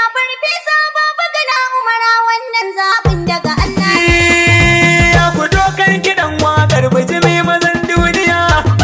farfesa baba gana umara wannan zaɓin daga Allah. Ya ku dokan kiɗan waƙar bijimi mazan duniya.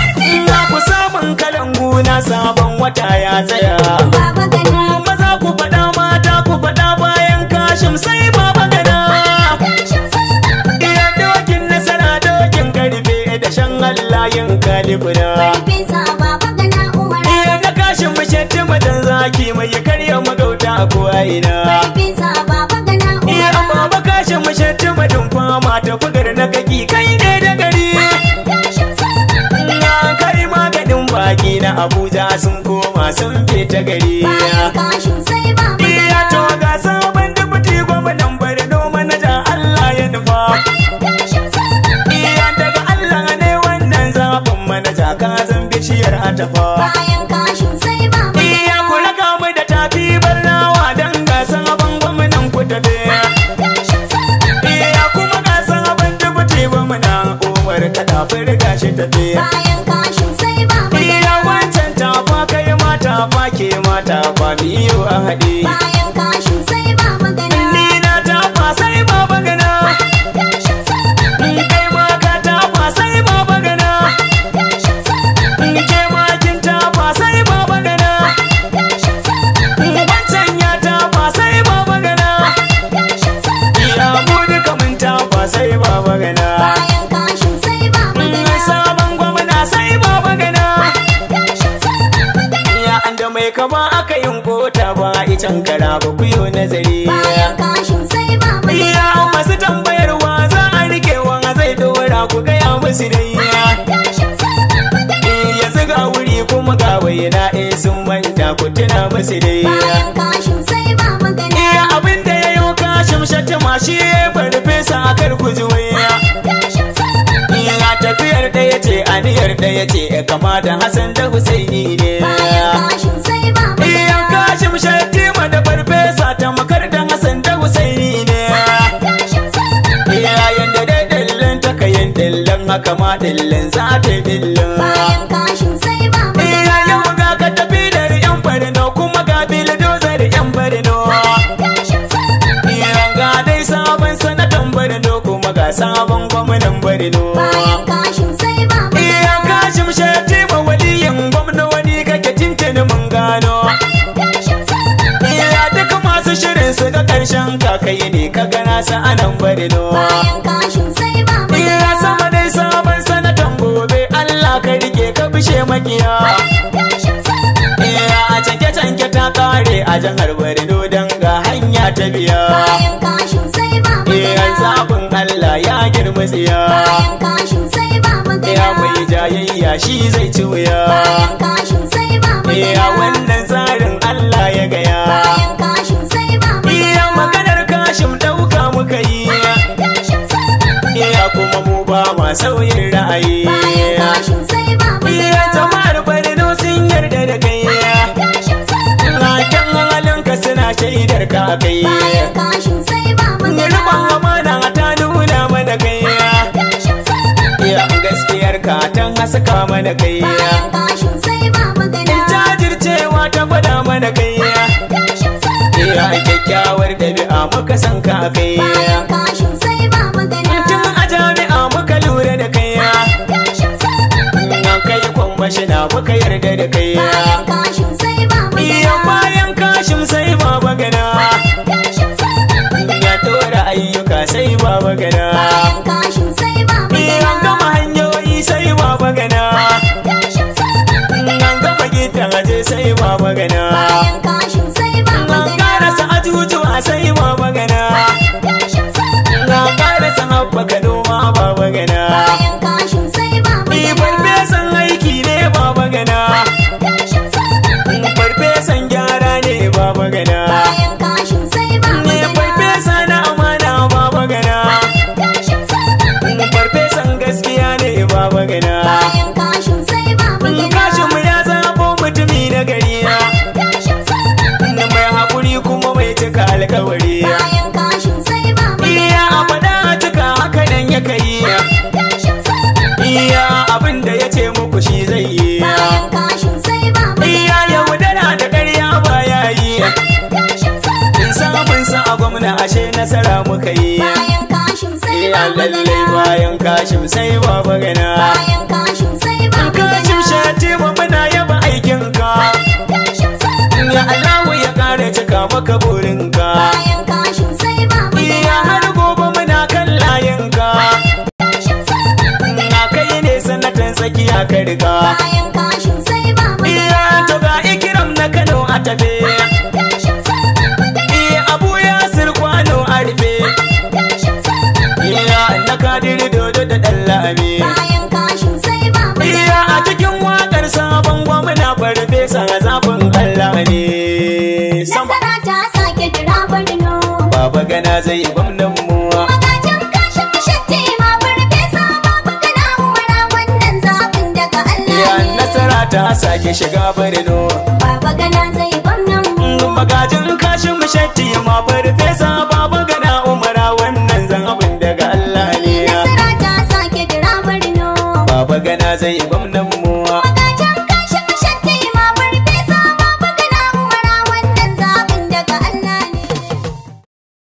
Za ku samun kalangu na sabon wata ya tsaya. Baba gana. Maza ku faɗa mata ku faɗa bayan kashim sai baba gana. Kashin sai baba Iya dokin nasara dokin karfe da shan Allah yin kalibuna. farfesa baba gana umara. Iya na kashin mashetti madan zaki mai karya magauta ko aina. Farfesa baba gana Iya umara. baba kashin mashetti madin fama ta bugar na kaki kai ne da gari. Kashin sai baba Na kai maganin baki na Abuja sun koma sun fita gari. bayan kashin sai baba Iya to ga sabon dubuti gwamnan Borno manaja Allah ya nufa. Kashin sai baba Iya daga Allah ne wannan zaɓin manaja ka zan bishiyar atafa. bayan kashin sai baba Iya ku raka mu da tafi barnawa don ga sabon gwamnan ku tafe. Kashin sai baba Iya kuma ga sabon dubuti gwamnan Umar Kadafur gashi tafe. bayan kashin sai baba Iya wancan tafa kai mata fa ke mata fa biyu a haɗe. bayan kashin sai baba gana. Ni na tafa sai baba gana. Kashin sai baba Kai ma ka tafa sai baba gana. kashin sai baba Ke ma kin tafa sai baba gana. kashin sai baba Wancan ya tafa sai baba gana. kashin sai baba Iya mu duka mun tafa sai baba gana. bayan kashin sai baba gana. Sabon gwamna sai baba gana. Kashin sai baba gana. Ya an da mai kama aka yin kota ba ican kara ba ku yi nazari. bayan kashin sai baba gana. Iya masu tambayarwa za a rike wa zai dora ku gaya musu dai. Kashin sai baba gana. Ya ziga wuri kuma ga waina eh sun manta ku tuna musu dai. bayan kashin sai baba gana. Iya abin da ya yi kashin shatima shi ya farfesa a kar ku ji waya. Kashin sai baba Iya tafiyar ɗaya ce aniyar ɗaya ce kama da Hassan da Husaini ne. bayan kashin sai baba Iya gana. kashin shatima da farfesa ta makar da Hassan da Husaini ne. Kashin sai baba Yayin da dai dillin ta kayin dillin haka ma dillin za ta yi dillin. bayan kashin sai baba Iya yau ga ka tafi da yan barno kuma ga bilidozar yan barno. Kashin sai baba Iya ga dai sabon sanatan barno kuma ga sabon gwamnan barno. bayan kashin sai baba Iya kashim shatima waliyin gwamna wani kake tintini mun gano. Kashin sai baba Iya duka masu shirin su ga karshen kakai ne ka gana sa anan barno. bayan kashin sai baba Iya sama dai sabon sanatan gobe Allah ka rike ka bishe makiya. Kashin sai baba Iya a canke canke ta kare a jihar Borno don ga hanya ta biya. bayan kashin sai baba Iya zaɓin Allah ya girma tsiya. bayan kashin sai baba Iya mai jayayya shi zai ci wuya. bayan kashin sai baba Iya wannan tsarin Allah ya gaya. bayan kashin sai baba Iya maganar kashim ɗauka muka yi. kashin sai baba Iya kuma mu ba ma sauyin ra'ayi. bayan kashin sai baba Iya jama'ar Borno sun yarda da kai. kashin sai baba Raken halinka suna shaidar ka kai. bayan kashin sai baba Riban amana ta nuna mana kai. kashin sai baba Iya gaskiyar ka ta haska mana kai. bayan kashin sai baba Jajircewa ta gwada mana kai. kashin sai baba Iya kyakkyawar ɗabi'a muka san ka kai. bayan kashin sai baba Tun a jami'a muka lura da kai. kashin sai baba An kai kwamashina muka yarda da kai. bayan kashin sai baba Iya bayan kashim sai baba gana. kashin sai baba Ya tora ayyuka sai baba gana. bayan kashin sai baba Iya gama hanyoyi sai baba gana. kashin sai baba An gama gidan aje sai baba gana. bayan kashin sai baba An karasa ajujuwa sai baba gana. kashin sai baba An karasa haɓaka noma baba gana. bayan kashin sai baba Ni farfesan aiki ne baba gana. kashin sai baba Farfesan gyara ne baba gana. bayan kashin sai baba Ni farfesa na amana baba gana. kashin sai baba Farfesan gaskiya ne baba gana. bayan kashin sai baba Kashin mu ya zabo mutumi na gari. kashin sai baba Mai haƙuri kuma mai cika alkawari. bayan kashin sai baba Iya a faɗa a cika haka nan ya kai. kashin sai baba Iya abin da ya ce muku shi zai yi. bayan kashin sai baba Iya yaudara da ƙarya ba ya yi. kashin sai baba ashe nasara muka yi bayan kashim sai Eh baba lallai gana bayan kashim sai baba gana bayan kashim sai baba Kashim gana shati mu muna yaba aikinka kashim sai baba Ya Allahu ya kare cika maka burinka bayan kashim sai baba Iya gana har gobe muna kan layinka kashim sai baba gana Na kai ne sanatan tsakiya ka riga bayan kashim sai baba Iya gana to ga ikiram na Kano a tafe kashim sai baba gana Iya Abu Yasir kwano a rufe kashim sai baba Iya na kadiri dodo da dallami bayan kashim sai baba Iya a cikin wakar sabon gwamna farfesa zafin Allah ne Sama nasara ta sake jira barno Baba gana zai gwamnan mu magajin kashin shatti ma farfesa baba gana umara wannan zaɓin daga Ya Allah ne nasara ta sake shiga Borno baba gana zai gwamnan mu Magajin kashin mashatti ma farfesa baba gana umara wannan zabin daga Allah ne nasara ta sake jira barno Baba gana zai gwamnan